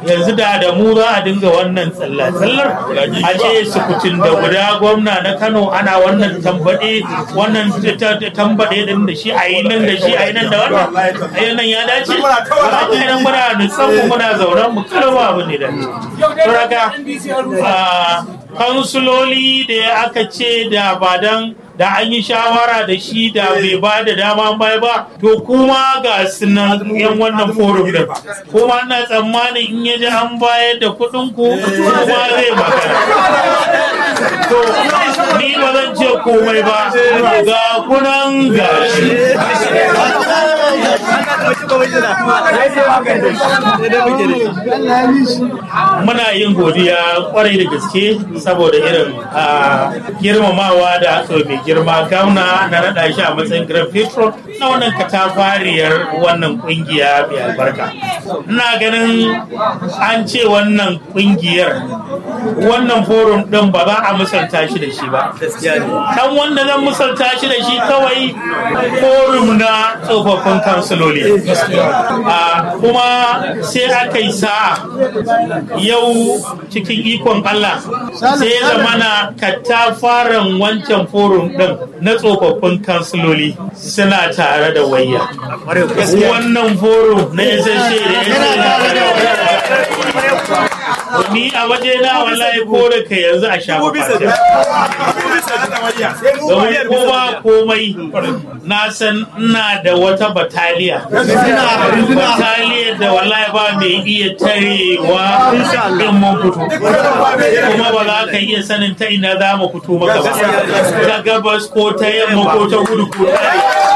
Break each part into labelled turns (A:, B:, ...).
A: yanzu da da mu za a dinga wannan tsallar a ce sukutun da guda gwamna na kano ana wannan tambaɗe wannan tambaɗe din da shi a yi nan da shi a yi nan da wannan a yi nan ya dace ba a yi nan muna nutsan mu muna zauren mu kalma abu ne da saboda kansuloli da aka ce da ba dan da an yi shawara da shi da bai ba da dama bai ba to kuma ga sunan yan wannan forum din kuma na tsammanin in ya ji an bayar da kuɗin ku kuma zai magana to ni ba zan ce komai ba ga kunan gashi muna yin godiya kwarai da gaske saboda irin girmamawa da aka mai girma gauna na naɗa shi a matsayin grand patron na wannan katafariyar wannan kungiya mai albarka ina ganin an ce wannan kungiyar wannan forum ɗin ba za a misalta shi da shi ba kan wanda zan misalta shi da shi kawai forum na tsofaffin kansiloli kuma sai aka yi sa'a yau cikin ikon Allah sai ya zamana katafaren wancan forum din na tsofaffin kansiloli suna tare da wayya wannan forum na SSA da ni a waje na wallahi ko da ka yanzu a shafa fata domin ko ba komai na san ina da wata bataliya bataliya da wallahi ba mai iya tarewa in mun fito kuma ba za ka iya sanin ta ina za mu fito maka ba ta gabas ko ta yamma ko ta kudu ko ta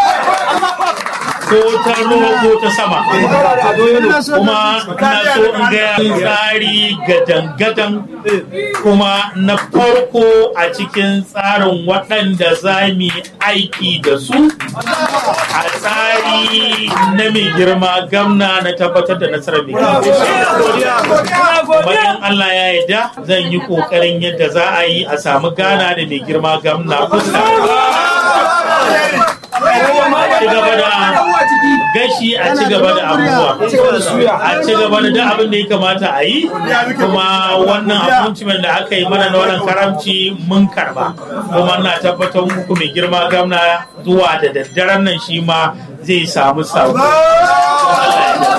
A: ko ta ruwa ko ta sama kuma na so in ga tsari gadan-gadan kuma na farko a cikin tsarin waɗanda za mu aiki da su a tsari na mai girma gamna na tabbatar da nasarar mai bayan Allah ya yarda zan yi ƙoƙarin yadda za a yi a samu gana da mai girma gamna kusa ci gaba da gashi a ci gaba da abubuwa a ci gaba da duk abin da ya kamata a yi kuma wannan appointment da aka yi mana na wannan karamci mun karba kuma na tabbatar muku mai girma gamna zuwa da daddaren nan shi ma zai samu sabo